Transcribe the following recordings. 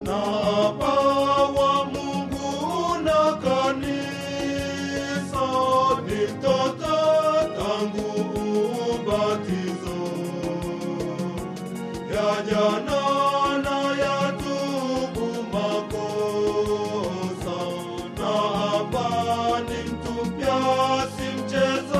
na apawa Mungu na kanisa ni mtoto tangu ubatizo ya jana na ya tubu makosa na hapa ni mtupya si mchezo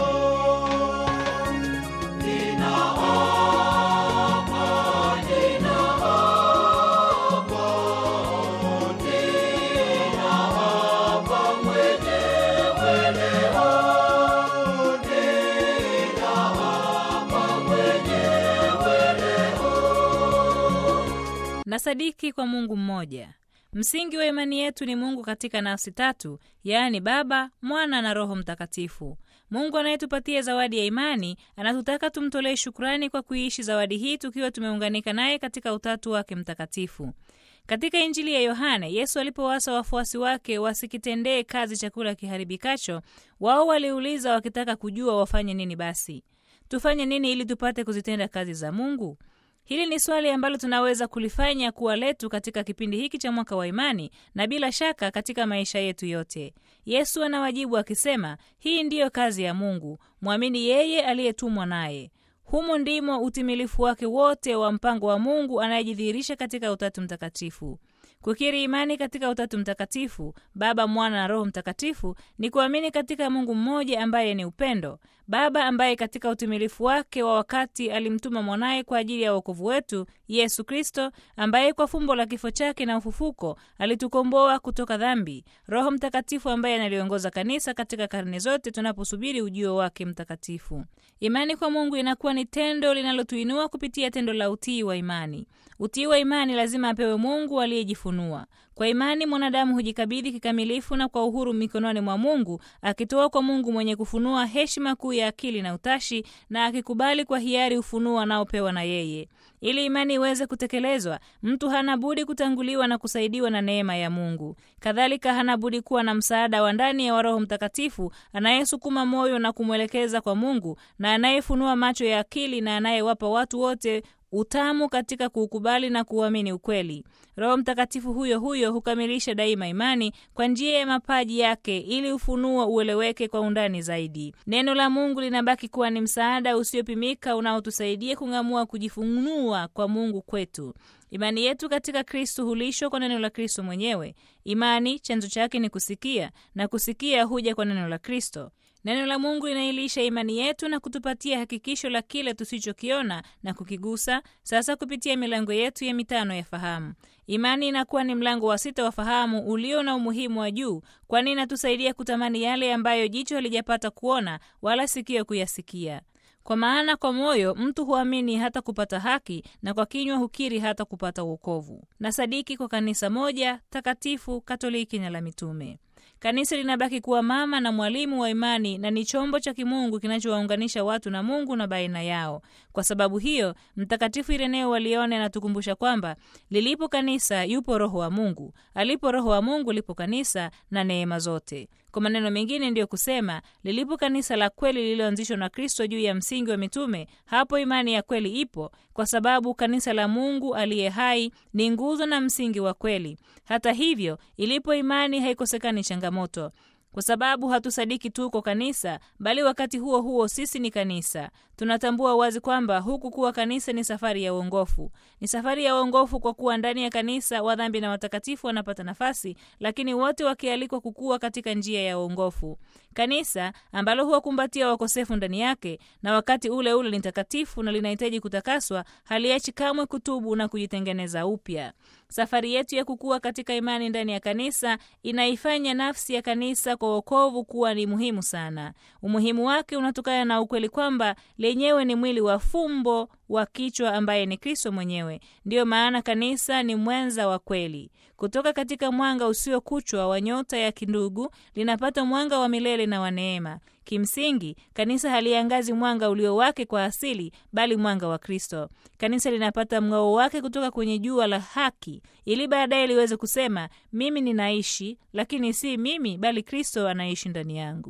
na sadiki kwa Mungu mmoja. Msingi wa imani yetu ni Mungu katika nafsi tatu, yaani Baba, Mwana na Roho Mtakatifu. Mungu anayetupatia zawadi ya imani anatutaka tumtolee shukrani kwa kuiishi zawadi hii tukiwa tumeunganika naye katika utatu wake mtakatifu. Katika Injili ya Yohane, Yesu alipowasa wafuasi wake wasikitendee kazi chakula kiharibikacho, wao waliuliza wakitaka kujua wafanye nini basi. Tufanye nini ili tupate kuzitenda kazi za Mungu? Hili ni swali ambalo tunaweza kulifanya kuwa letu katika kipindi hiki cha mwaka wa imani na bila shaka katika maisha yetu yote. Yesu anawajibu akisema, hii ndiyo kazi ya Mungu, mwamini yeye aliyetumwa naye. Humo ndimo utimilifu wake wote wa mpango wa Mungu anayejidhihirisha katika Utatu Mtakatifu. Kukiri imani katika Utatu Mtakatifu, Baba, Mwana na Roho Mtakatifu ni kuamini katika Mungu mmoja ambaye ni upendo, Baba ambaye katika utimilifu wake wa wakati alimtuma mwanaye kwa ajili ya wokovu wetu, Yesu Kristo, ambaye kwa fumbo la kifo chake na ufufuko alitukomboa kutoka dhambi, Roho Mtakatifu ambaye analiongoza kanisa katika karne zote tunaposubiri ujio wake mtakatifu. Imani kwa Mungu inakuwa ni tendo linalotuinua kupitia tendo la utii wa imani. Utii wa imani lazima apewe Mungu aliyejifunua. Kwa imani mwanadamu hujikabidhi kikamilifu na kwa uhuru mikononi mwa Mungu, akitoa kwa Mungu mwenye kufunua heshima kuu ya akili na utashi, na akikubali kwa hiari ufunuo anaopewa na yeye. Ili imani iweze kutekelezwa, mtu hana budi kutanguliwa na kusaidiwa na neema ya Mungu. Kadhalika hana budi kuwa na msaada wa ndani ya Roho Mtakatifu anayesukuma moyo na kumwelekeza kwa Mungu, na anayefunua macho ya akili, na anayewapa watu wote utamu katika kuukubali na kuuamini ukweli. Roho Mtakatifu huyo huyo hukamilisha daima imani kwa njia ya mapaji yake, ili ufunuo ueleweke kwa undani zaidi. Neno la Mungu linabaki kuwa ni msaada usiopimika unaotusaidia kung'amua kujifunua kwa Mungu kwetu. Imani yetu katika Kristo hulishwa kwa neno la Kristo mwenyewe. Imani chanzo chake ni kusikia, na kusikia huja kwa neno la Kristo. Neno la Mungu linailisha imani yetu na kutupatia hakikisho la kile tusichokiona na kukigusa, sasa kupitia milango yetu ya mitano ya fahamu. Imani inakuwa ni mlango wa sita wa fahamu ulio na umuhimu wa juu, kwani inatusaidia kutamani yale ambayo jicho halijapata kuona wala sikio kuyasikia. Kwa maana kwa moyo mtu huamini hata kupata haki, na kwa kinywa hukiri hata kupata wokovu. Na sadiki kwa kanisa moja takatifu, Katoliki na la mitume. Kanisa linabaki kuwa mama na mwalimu wa imani na ni chombo cha kimungu kinachowaunganisha watu na Mungu na baina yao. Kwa sababu hiyo, Mtakatifu Ireneo wa Lione anatukumbusha kwamba lilipo kanisa yupo Roho wa Mungu, alipo Roho wa Mungu lipo kanisa na neema zote. Kwa maneno mengine, ndiyo kusema lilipo kanisa la kweli lililoanzishwa na Kristo juu ya msingi wa mitume, hapo imani ya kweli ipo, kwa sababu kanisa la Mungu aliye hai ni nguzo na msingi wa kweli. Hata hivyo, ilipo imani haikosekani changamoto kwa sababu hatusadiki tu kwa kanisa, bali wakati huo huo sisi ni kanisa. Tunatambua wazi kwamba huku kuwa kanisa ni safari ya uongofu. Ni safari ya uongofu kwa kuwa ndani ya kanisa wadhambi na watakatifu wanapata nafasi, lakini wote wakialikwa kukua katika njia ya uongofu. Kanisa ambalo huwakumbatia wakosefu ndani yake na wakati ule ule ni takatifu na linahitaji kutakaswa, haliachi kamwe kutubu na kujitengeneza upya. Safari yetu ya kukua katika imani ndani ya kanisa inaifanya nafsi ya kanisa kwa wokovu kuwa ni muhimu sana. Umuhimu wake unatokana na ukweli kwamba lenyewe ni mwili wa fumbo wa kichwa ambaye ni Kristo mwenyewe. Ndiyo maana kanisa ni mwenza wa kweli. Kutoka katika mwanga usiokuchwa wa nyota ya kindugu linapata mwanga wa milele na wa neema. Kimsingi, kanisa haliangazi mwanga ulio wake kwa asili, bali mwanga wa Kristo. Kanisa linapata mng'ao wake kutoka kwenye jua la haki, ili baadaye liweze kusema, mimi ninaishi, lakini si mimi, bali Kristo anaishi ndani yangu.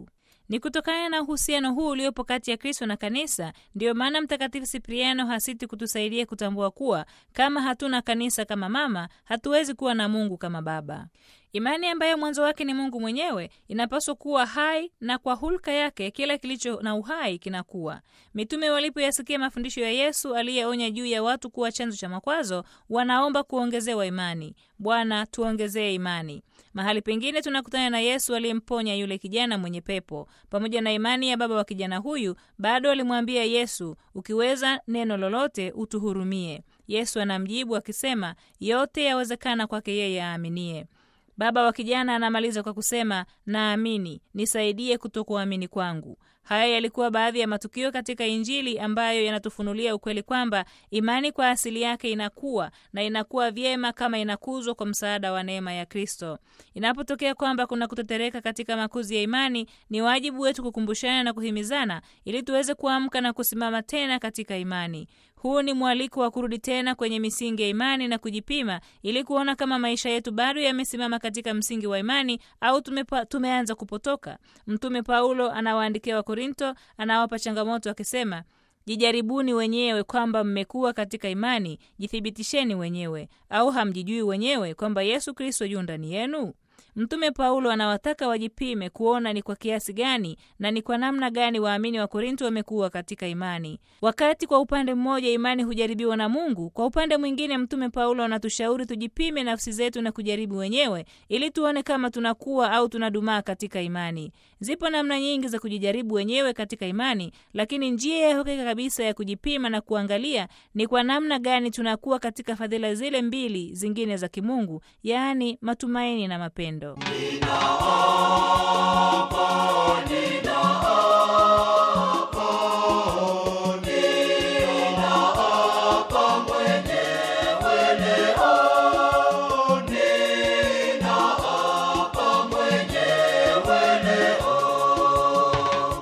Ni kutokana na uhusiano huu uliopo kati ya Kristo na kanisa, ndiyo maana Mtakatifu Sipriano hasiti kutusaidia kutambua kuwa kama hatuna kanisa kama mama, hatuwezi kuwa na Mungu kama baba. Imani ambayo mwanzo wake ni Mungu mwenyewe inapaswa kuwa hai, na kwa hulka yake kila kilicho na uhai kinakuwa. Mitume walipoyasikia mafundisho ya Yesu aliyeonya juu ya watu kuwa chanzo cha makwazo, wanaomba kuongezewa imani. Bwana, tuongezee imani. Mahali pengine tunakutana na Yesu aliyemponya yule kijana mwenye pepo. Pamoja na imani ya baba wa kijana huyu, bado alimwambia Yesu, ukiweza neno lolote utuhurumie. Yesu anamjibu akisema, yote yawezekana kwake yeye aaminie. Baba wa kijana anamaliza kwa kusema, naamini, nisaidie kutokuamini kwangu. Haya yalikuwa baadhi ya matukio katika Injili ambayo yanatufunulia ukweli kwamba imani kwa asili yake inakuwa na inakuwa vyema kama inakuzwa kwa msaada wa neema ya Kristo. Inapotokea kwamba kuna kutetereka katika makuzi ya imani, ni wajibu wetu kukumbushana na kuhimizana ili tuweze kuamka na kusimama tena katika imani. Huu ni mwaliko wa kurudi tena kwenye misingi ya imani na kujipima ili kuona kama maisha yetu bado yamesimama katika msingi wa imani au tumepa, tumeanza kupotoka. Mtume Paulo anawaandikia Wakorinto, anawapa changamoto akisema Jijaribuni wenyewe kwamba mmekuwa katika imani, jithibitisheni wenyewe. Au hamjijui wenyewe kwamba Yesu Kristo yu ndani yenu? Mtume Paulo anawataka wajipime kuona ni kwa kiasi gani na ni kwa namna gani waamini wa Korinto wamekuwa katika imani. Wakati kwa upande mmoja imani hujaribiwa na Mungu, kwa upande mwingine Mtume Paulo anatushauri tujipime nafsi zetu na kujaribu wenyewe ili tuone kama tunakuwa au tunadumaa katika imani. Zipo namna nyingi za kujijaribu wenyewe katika imani, lakini njia ya hakika kabisa ya kujipima na kuangalia ni kwa namna gani tunakuwa katika fadhila zile mbili zingine za kimungu, yaani matumaini na mapendo. Ninaapa